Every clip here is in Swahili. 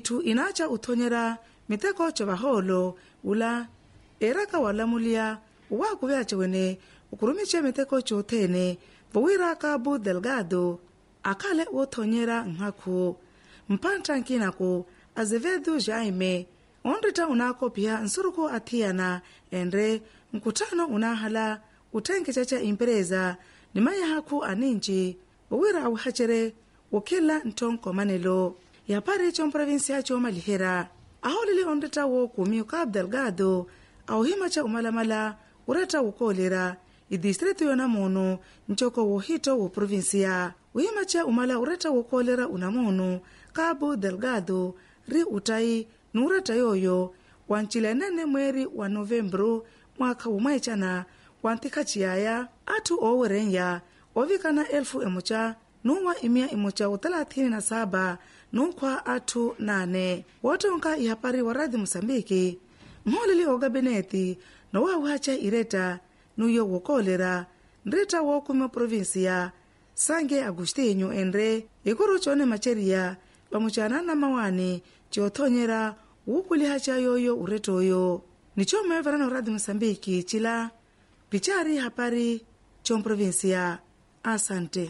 itu inacha uthonyera miteko cha vaholo ula eraka walamulia uwakuvyace wene ukurumice miteko coothene vowira cabo delgado akhale wothonyera nkhaku mphantta nkinaku azevedo jaime onretta unaakophiya nsuruku athiyana enre nkuttano unahala uthenkecaca empresa nimayahakhu aninci vowira awihacere wokhila nthonkomanelo yapari comprovinsia coomalihera aholele onretta wookumi cabo delgado auhimaca umalamala uretta wukoolera idistrito yonamuno ncoko wohito wo provinsia uhimaca umala uretta wokoolera unamuno cabo delgado ri utai nuuretta yooyo wancilenene mweri wa novembro mwakha umweecana wantikhaciyaaya atthu oowerenya ovikana elfu emuca nuwa imia imuca utalathini na saba nunkhwa atthu nane wootonka ihapari wa radio moçambique mmooleli ogabineti nowaawuhaca ireta nuyo wokoolera nretta wookumi provinsia sange agostinho enre ikuru coone maceriya pamucanana mawani ciothonyera wuukulihaca yooyo urettooyo nicoomweverano radio moçambique cila picari hapari comprovinsia asante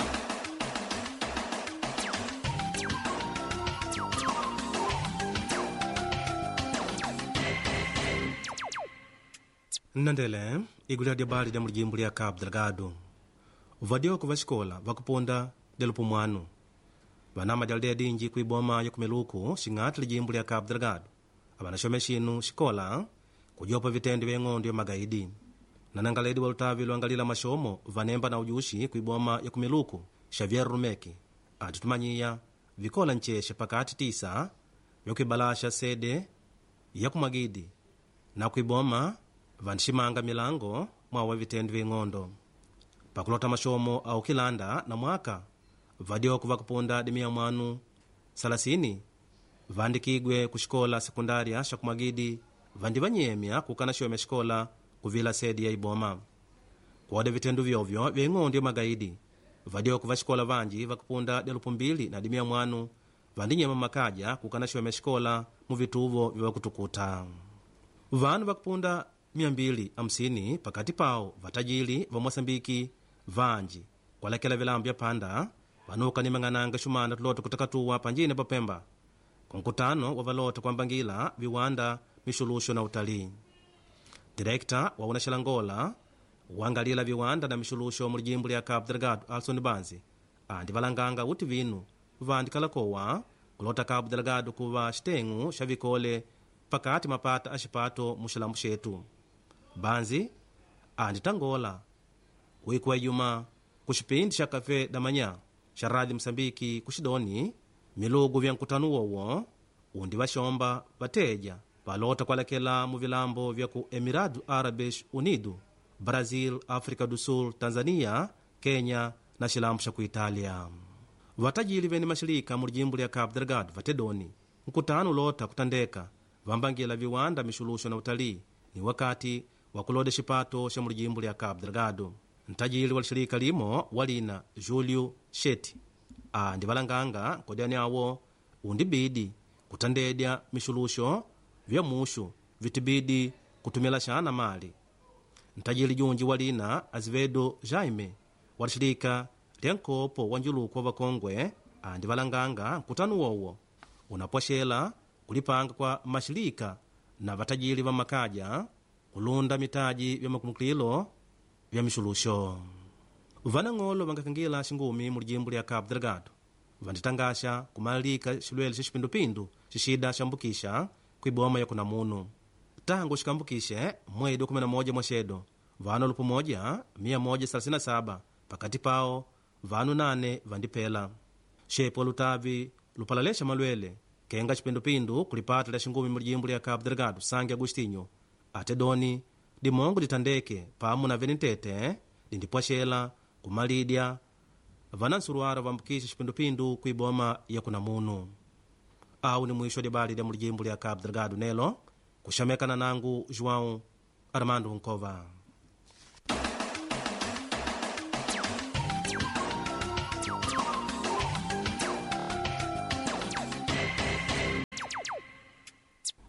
nnandele igulira dia bali dia mulijimbo lia cabo delgado vadioko va xikola vakuponda delupu mwanu vanama dia aldea dinji kuiboma ya kumeluku xing'ati lijimbo lia cabo delgado avanaxome xinu xikola kujopa vitendi vya eng'ondo ya magaidi nanangaledi wa lutavi luangalila maxomo vanemba na ujuxi kuiboma ya kumeluku xavier rumeki atitumanyiya vikola ncexe pakati tisa vyakuibalaxa sede ya kumagidi na kuiboma vanximanga milango mwawa vitendi vya eng'ondo pakulota maxomo au kilanda na mwaka vadioko vakupunda dimia mwanu salasini vandikigwe ku xikola sekundária xa kumagidi vandi vanyemya kukana xome xikola kuvila sedi ya iboma kuoda vitendu vyovyo vya ing'ondo ya magaidi vadioko va xikola vanji vakupunda delupu mbili na dimia mwanu vandinyema makaja kukana xome xikola mu vituvo vya vakutukuta vanu vakupunda 250 pakati pawo vatajili va moçambiki vanji kualekela vilambo vya panda vanuka nimang'ananga xumana tulota kutakatuwa panjine papemba kunkutano wa valota kuambangila viwanda mixuluxo na utalii direkta wa unaxelangola wangalila viwanda na mixuluxo mu lijimbo lya cabo delgado alson banzi andi valanganga uti vinu vandikalakowa kulota cabo delgado kuva xiteng'u xa vikole pakati mapata a xipato mu xilambu xetu banzi andi tangola wikuwa ijuma ku xipindi xa café da manhã xa rádio moçambique ku xidoni milugu vya nkutano wowo undi vaxomba vateja valota kualekela mu vilambo vya ku emirado árabes unido brasil áfrica do sul tanzania kenya na xilambo xa ku itália vatajili veni maxilika mu lijimbo lya cabo delgado vatedoni nkutano ulota kutandeka vambangila viwanda mixuluxo na utalii ni wakati wa kuloda xipato xa mu lijimbo lya cabo delgado ntajili wa lixilika limo walina julio sheti andi valanganga nkodyani awo undibidi kutandedya mixuluxo vya muxu vitibidi kutumila xana mali ntajili junji walina azevedo jaime wa lixilika lya nkopo wa njuluku wa vakongwe andi valanganga nkutano wowo unapwaxela kulipanga kwa maxilika na vatajili va makaja kulunda mitaji vya makumukililo vya mixuluxo vanang'olo vangakangila xingumi mu lijimbo lya cabo delgado vanditangaxa kumalika xilwele xa xipindupindu xixida xambukixa kuiboma ya kunamuno tangu xikambukixe mwedi wa 11 mwaxedo vanu lupu moja 137 pakati pawo vanu 8 vandipela xepo lutavi lupalalexa malwele kenga xipindupindu kulipata lya xingumi mu lijimbo lya cabo delgado sangue agostinho ate doni dimongo ditandeke pamo na venitete dindipwaxela kumalidya vana nsuruara vambukisha xipindupindu kuiboma ya kunamuno awu ni mwisho dibali lya mu lijimbo lya cabo delgado nelo kuxamekana nangu joão armando nkova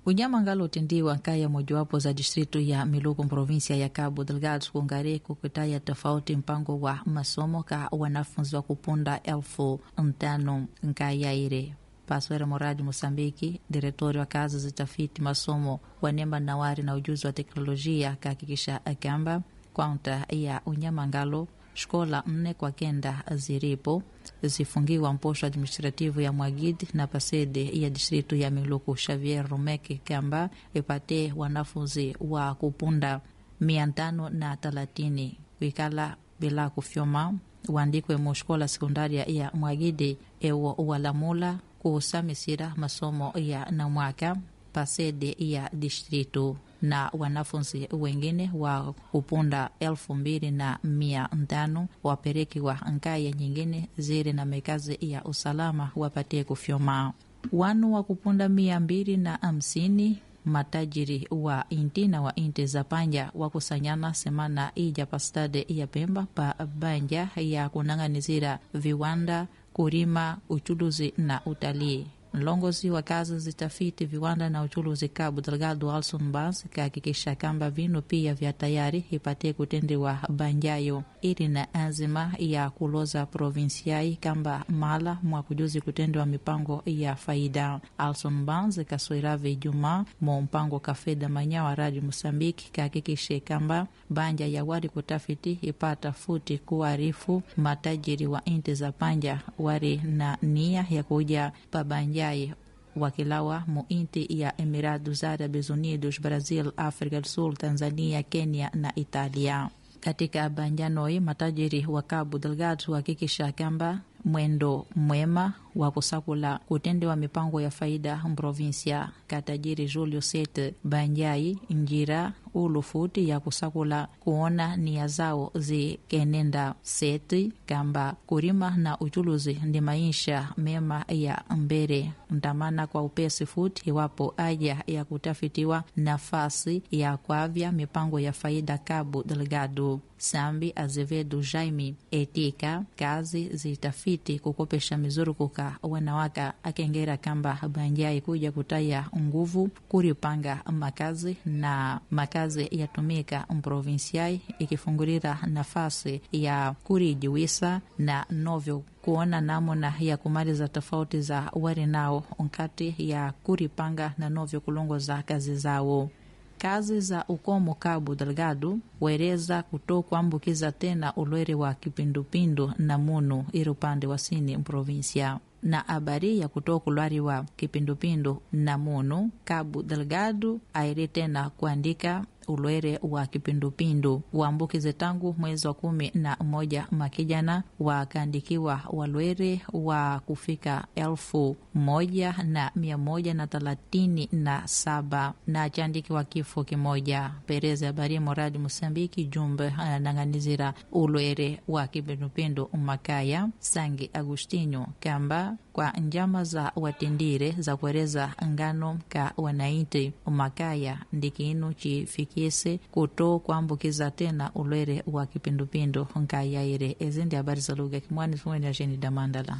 unyama ngalo utendiwa kaya mojawapo za distritu ya miluku provinsia ya cabo delgado kungari kukitaya tofauti mpango wa masomo ka wanafunzi wa kupunda elfu ntano nkayaire paswera moradi mosambiki diretori wa kazi zitafiti masomo wanemba nawari na ujuzi wa teknolojia kahakikisha akamba kaunta ya unyamangalo shkola nne kwa kenda ziripo zifungiwa mposho administrativu ya mwagid na pasede ya distritu ya miluku xavier rumeke kamba ipate wanafunzi wa kupunda mia tano na talatini kuikala bila kufyoma waandikwe mushkola sekundaria ya mwagidi ewo walamula kuusamisira masomo ya namwaka pasede ya distritu na wanafunzi wengine wa kupunda elfu mbili na mia tano waperekiwa nkaya nyingine ziri na mekazi ya usalama wapatie kufyoma wanu wa kupunda mia mbili na hamsini matajiri wa inti na wa inti za panja wakusanyana semana ija pastade ya pemba pa banja ya kunang'anizira viwanda kurima uchuluzi na utalii mlongozi wa kazi zitafiti viwanda na uchuluzi Cabo Delgado Alson Bas kahakikisha kamba vinu pia vya tayari ipatie kutendiwa banjayo ili na azima ya kuloza provinsiai kamba mala mwa kujuzi kutendiwa mipango ya faida. Alson Bans kaswirave Ijumaa mo mpango kafeda manyawa radio Mosambiki kahakikishe kamba banja ya wari kutafiti ipata futi kuarifu matajiri wa inti za panja wari na nia ya kuja pabanja yai wakilawa muinti ya Emirados Árabes Unidos, Brazil, África do Sul, Tanzania, Kenya na Italia. Katika banjanoi matajiri wa Cabo Delgado huhakikisha kwamba mwendo mwema wa kusakula kutendewa mipango ya faida mprovinsia katajiri Julio Sete Banjai njira ulufuti ya kusakula kuona nia zao zikenenda seti kamba kurima na uchuluzi ndi maisha mema ya mbere ntamana kwa upesi futi iwapo aja ya kutafitiwa nafasi ya kwavya mipango ya faida Cabo Delgado Sambi Azevedo Jaime etika kazi zitafiti kukopesha mizurukuka wanawaka akengera kamba banjai kuja kutaya nguvu kuripanga makazi na makazi yatumika mprovinsiai ikifungulira nafasi ya kurijiwisa na novyo kuona namuna ya kumaliza tofauti za wari nao nkati ya kuripanga na novyo kulongoza kazi zao kazi za ukomo Cabo Delgado wereza kuto kuambukiza tena ulwere wa kipindupindu na munu iri upande wa sini mprovinsia na habari ya kutoa kulwari wa kipindupindu na munu Cabo Delgado airi tena kuandika ulwere wa kipindupindu waambukize tangu mwezi wa kumi na moja makijana wakaandikiwa walwere wa kufika elfu moja na mia moja na thelathini na saba na chandikiwa kifo kimoja. Pereza habari moradi Mosambiki jumbe ananang'anizira ulwere wa kipindupindu makaya Sangi Agustinho kamba kwa njama za watendire za kuereza ngano ka wanaiti makaya ndikinu chifikise kuto kuambukiza tena ulwere wa kipindupindu nkayaire ezi ndi habari za lugha kimwani fumweni ajeni damandala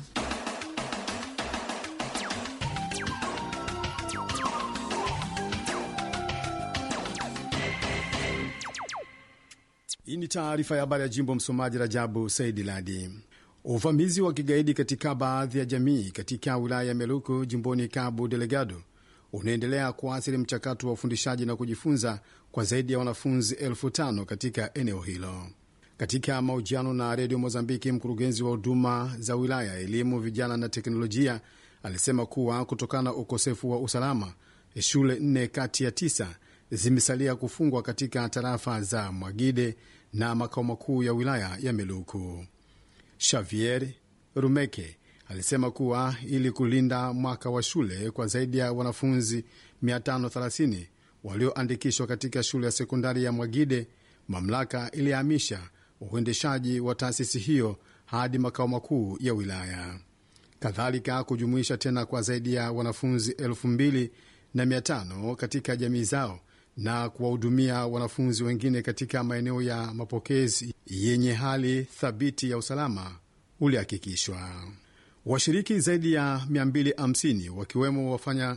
Hii ni taarifa ya habari ya jimbo. Msomaji Rajabu Saidi Ladi. Uvamizi wa kigaidi katika baadhi ya jamii katika wilaya ya Meluku jimboni Cabo Delgado unaendelea kuathiri mchakato wa ufundishaji na kujifunza kwa zaidi ya wanafunzi elfu tano katika eneo hilo. Katika mahojiano na redio Mozambiki, mkurugenzi wa huduma za wilaya, elimu, vijana na teknolojia alisema kuwa kutokana na ukosefu wa usalama, shule nne kati ya tisa zimesalia kufungwa katika tarafa za Mwagide na makao makuu ya wilaya ya Meluku. Xavier Rumeke alisema kuwa ili kulinda mwaka wa shule kwa zaidi ya wanafunzi 530 walioandikishwa katika shule ya sekondari ya Mwagide, mamlaka ilihamisha uendeshaji wa taasisi hiyo hadi makao makuu ya wilaya, kadhalika kujumuisha tena kwa zaidi ya wanafunzi 2500 katika jamii zao na kuwahudumia wanafunzi wengine katika maeneo ya mapokezi yenye hali thabiti ya usalama ulihakikishwa. Washiriki zaidi ya 250 wakiwemo wafanya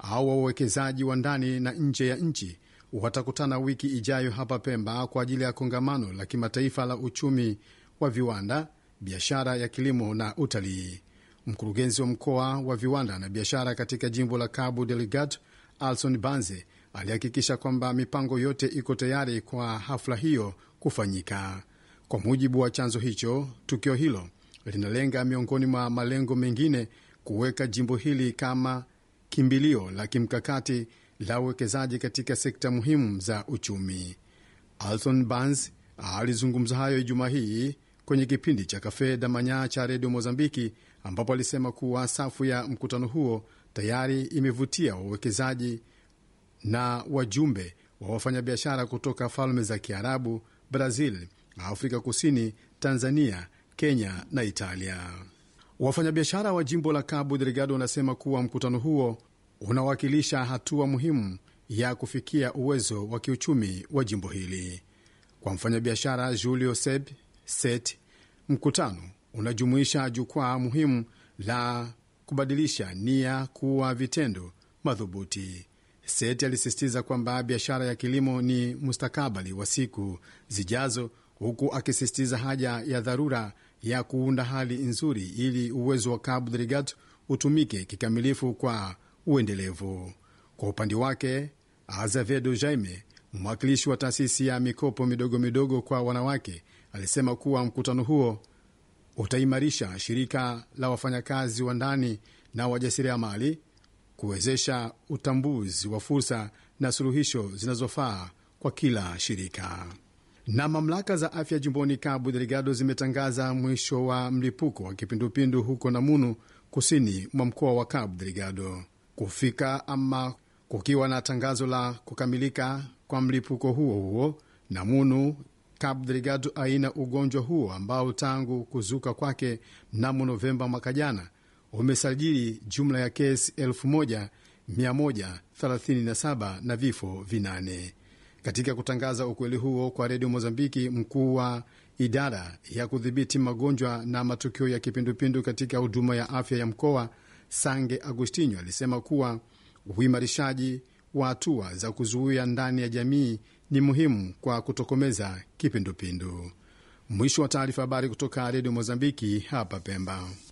au wawekezaji wa ndani na nje ya nchi watakutana wiki ijayo hapa Pemba kwa ajili ya kongamano la kimataifa la uchumi wa viwanda, biashara ya kilimo na utalii. Mkurugenzi wa mkoa wa viwanda na biashara katika jimbo la Cabo Delgado, Alson Banze, alihakikisha kwamba mipango yote iko tayari kwa hafla hiyo kufanyika. Kwa mujibu wa chanzo hicho, tukio hilo linalenga miongoni mwa malengo mengine kuweka jimbo hili kama kimbilio la kimkakati la uwekezaji katika sekta muhimu za uchumi. Alton Bans alizungumza hayo Ijumaa hii kwenye kipindi cha Cafe da Manya cha redio Mozambiki, ambapo alisema kuwa safu ya mkutano huo tayari imevutia wawekezaji na wajumbe wa wafanyabiashara kutoka falme za Kiarabu, Brazil, Afrika Kusini, Tanzania, Kenya na Italia. Wafanyabiashara wa jimbo la Cabo Delgado wanasema kuwa mkutano huo unawakilisha hatua muhimu ya kufikia uwezo wa kiuchumi wa jimbo hili. Kwa mfanyabiashara Julio Seb Set, mkutano unajumuisha jukwaa muhimu la kubadilisha nia kuwa vitendo madhubuti. Set alisisitiza kwamba biashara ya kilimo ni mustakabali wa siku zijazo, huku akisisitiza haja ya dharura ya kuunda hali nzuri ili uwezo wa Cabo Delgado utumike kikamilifu kwa uendelevu. Kwa upande wake, Azevedo Jaime, mwakilishi wa taasisi ya mikopo midogo midogo kwa wanawake, alisema kuwa mkutano huo utaimarisha shirika la wafanyakazi wa ndani na wajasiriamali, kuwezesha utambuzi wa fursa na suluhisho zinazofaa kwa kila shirika. Na mamlaka za afya jimboni Cabo Delgado zimetangaza mwisho wa mlipuko wa kipindupindu huko Namunu, kusini mwa mkoa wa Cabo Delgado. Kufika ama kukiwa na tangazo la kukamilika kwa mlipuko huo huo, Namunu, Cabo Delgado aina ugonjwa huo ambao tangu kuzuka kwake mnamo Novemba mwaka jana umesajili jumla ya kesi 1137 na vifo vinane. Katika kutangaza ukweli huo kwa redio Mozambiki, mkuu wa idara ya kudhibiti magonjwa na matukio ya kipindupindu katika huduma ya afya ya mkoa Sange Agustinho alisema kuwa uimarishaji wa hatua za kuzuia ndani ya jamii ni muhimu kwa kutokomeza kipindupindu. Mwisho wa taarifa. Habari kutoka redio Mozambiki hapa Pemba.